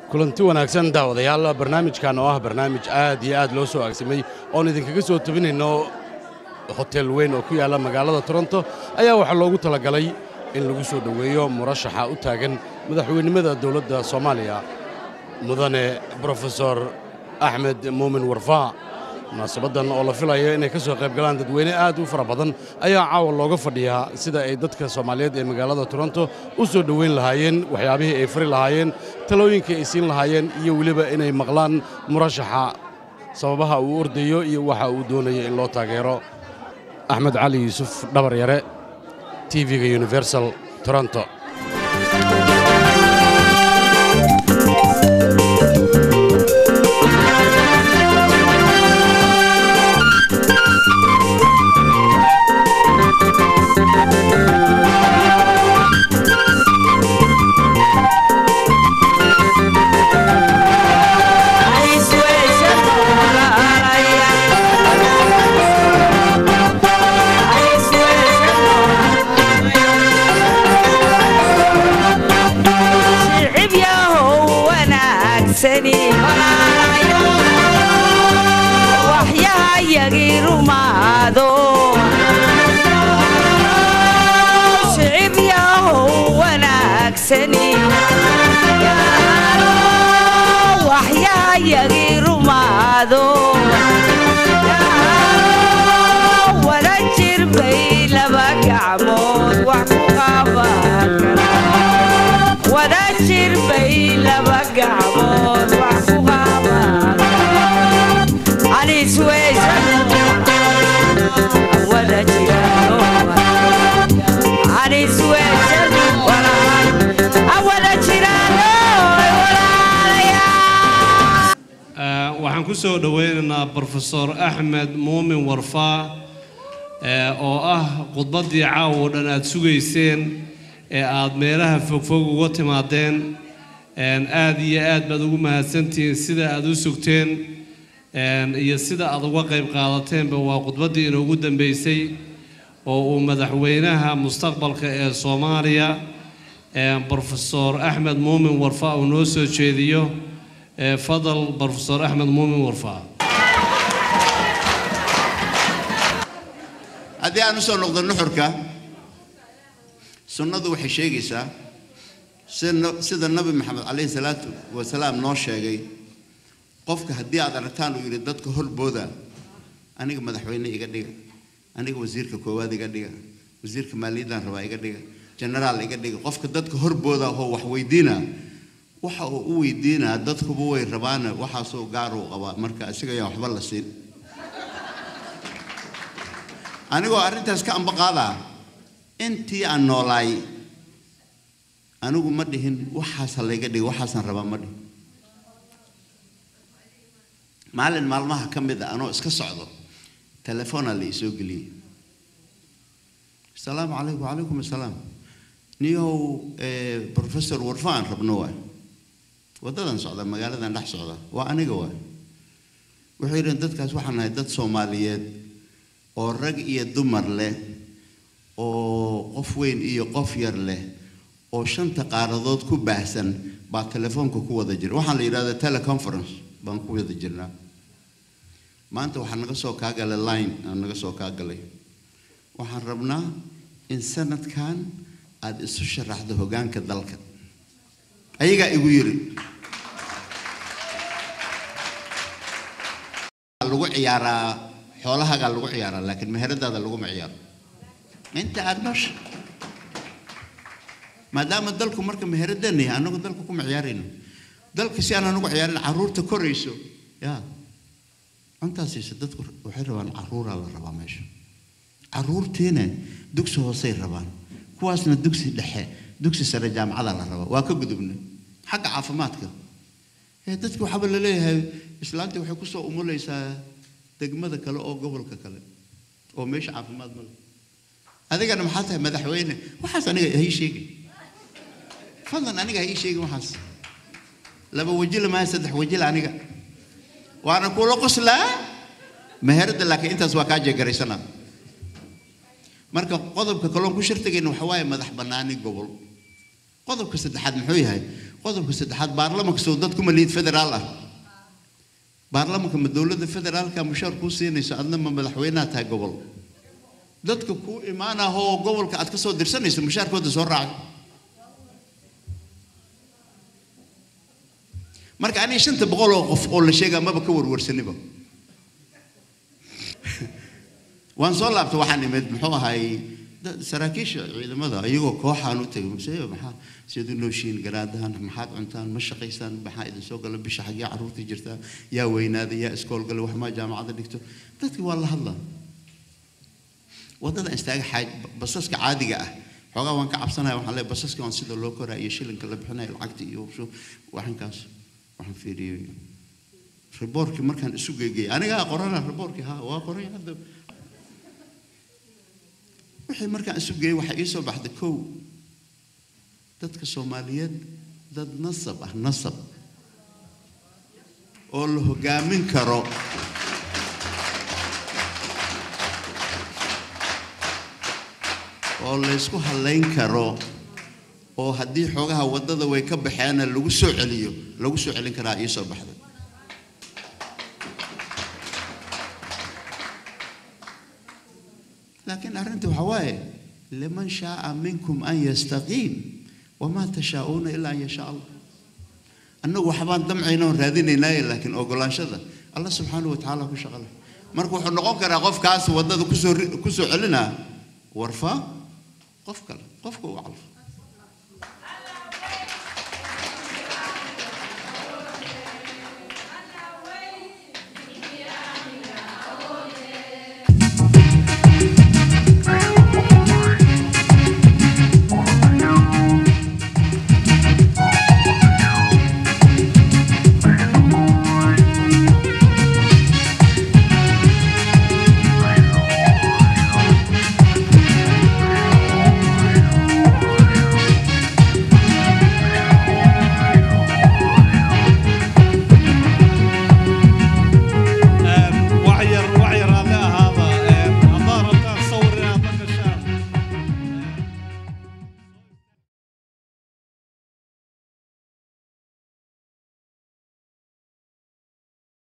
kulanti wanaagsan daawadayaal barnaamijkan oo ah barnaamij aad iyo aad loo soo aagsamay oon idinkaga soo tebinayno hotel weyn oo ku yaalla magaalada toronto ayaa waxaa loogu talagalay in lagu soo dhoweeyo murashaxa u taagan madaxweynimada dowladda soomaaliya mudane brofesor axmed muumin warfaa munaasabaddan oo la filayo inay ka soo qayb galaan dadweyne aad u fara badan ayaa caawa looga fadhiyaa sida ay dadka soomaaliyeed ee magaalada toronto u soo dhoweyn lahaayeen waxyaabihii ay fari lahaayeen talooyinkii ay siin lahaayeen iyo weliba inay maqlaan murashaxa sababaha uu ordayo iyo waxa uu doonayo in loo taageero axmed cali yuusuf dhabar yare tv-ga universal toronto waxaan ku soo dhoweynaynaa brofesor axmed muumin warfaa oo ah khudbaddii caawa oo dhan aad sugayseen ee aad meelaha fogfog uga timaadeen aad iyo aad baad ugu mahadsantihiin sida aad u sugteen iyo sida aad uga qayb qaadateenba waa khudbaddii inoogu dambeysay oo uu madaxweynaha mustaqbalka ee soomaaliya brofesor axmed muumin warfaa uu noo soo jeediyo fadal brofesor axmed muumin warfaa haddii aan usoo noqdo nuxurka sunnadu waxay sheegaysaa sida nabi maxamed calayhi salaatu wasalaam noo sheegay qofka haddii aad aragtaan uu yidhi dadka horbooda aniga madaxweyne iga dhiga aniga wasiirka koowaad iga dhiga wasiirka maaliyaddan rabaa iga dhiga genaraal iga dhiga qofka dadka horbooda oo wax weydiina waxa uu u weydiinaa dadkuba way rabaana waxaasoo gaar uu qabaa marka isaga ayaan waxba la siin anigoo arrintaas ka amba qaadaa intii aan noolaay anigu ma dhihin waxaasa layga dhiga waxaasaan rabaa ma dhihin maalin maalmaha ka mid a anoo iska socdo telefoonaa la isoo geliyey asalaamu calaykum wacalaykum assalaam niyow professor warfa aan rabno waay waddadan socda magaaladan dhex socda waa aniga waay wuxuu yidhi dadkaas waxaan nahay dad soomaaliyeed oo rag iyo dumar leh oo qof weyn iyo qof yar leh oo shanta qaaradood ku baahsan baa telefoonka ku wada jira waxaan la yidhahdaa teleconference baan ku wada jirnaa maanta waxaa naga soo kaa galay line aan naga soo kaa galay waxaan rabnaa in sanadkan aada isu sharaxdo hoggaanka dalka ayagaa igu yiri lagu ciyaaraa xoolahagaa lagu ciyaaraa laakiin meheradaada laguma ciyaaro inta aada noosha maadaama dalku marka meheradana yahay annagu dalka kuma ciyaarayno dalka si aan anagu ciyaarin carruurta korayso ya cuntaasiisa dadku waxay rabaan carruuraa la rabaa meesha carruurtiina dugsi hoosey rabaan kuwaasna dugsi dhexe dugsi sare jaamacada la rabaa waa ka gudubna xagga caafimaadka ee dadki waxaaba la leeyahay islaantii waxay kusoo umulaysaa degmada kale oo gobolka kale oo meesha caafimaad ma leh adigana maxaa tahay madaxweyne waxaas aniga ha ii sheegin fadlan aniga ha ii sheegin waxaas laba wajila maaha saddex wajila aniga waana kula qoslaa meherada laakiin intaas waa kaa jeegaraysanaa marka qodobka kaloon ku shirtagayna waxa waaye madax bannaani gobol qodobka saddexaad muxuu yahay qodobka saddexaad baarlamanka soo dad kuma liid federaal ah baarlamanka ma dowladda federaalka mushaar kuu siinayso adna ma madaxweynaha tahay gobol dadka kuu imaanaho oo gobolka aad ka soo dirsanayso mushaarkooda soo raacay marka aniga shanta boqol oo qof oo la sheegaa maba ka warwarsaniba waan soo laabtay waxaan imid muxuu ahay dad- saraakiisha ciidamada iyagoo kooxaan u tegay mase maxaa siad u nooshiin garaadahan maxaad cuntaan ma shaqaysaan maxaa idin soo gala bisha xaggee carruurta jirtaa yaa weynaaday yaa iskool galay wax maa jaamacadda dhigto dadkii waa la hadlaa waddada istaaga xaaj basaska caadiga ah xoogaa waan ka cabsanaya waxaan leeyahay basaska on sida loo koraa iyo shilinka la bixinayo lacagta iyo shu- waxankaas waxaan fiiriyey riboorkii markaan isu geegeyay anigaa qorana riboorkii ha waa qoray hadda wixii markaan isu geeyey waxaa ii soo baxday kow dadka soomaaliyeed dad nasab ah nasab oo la hogaamin karo oo laysku halayn karo oo haddii xoogaha waddada way ka baxeena lagu soo celiyo lagu soo celin karaa ii soo baxday laakiin arrinta waxaa waaye liman shaaa minkum an yastaqiim wamaa tashaa'uuna ilaa an yashaa allah annagu waxbaan damcayna oon raadinaynaaye laakiin ogolaanshada allah subxaanahu wa tacaala ku shaqale marka wuxuu noqon karaa qofkaas waddada kusoo ri- kusoo celinaa warfaa qof kale qofka u calfo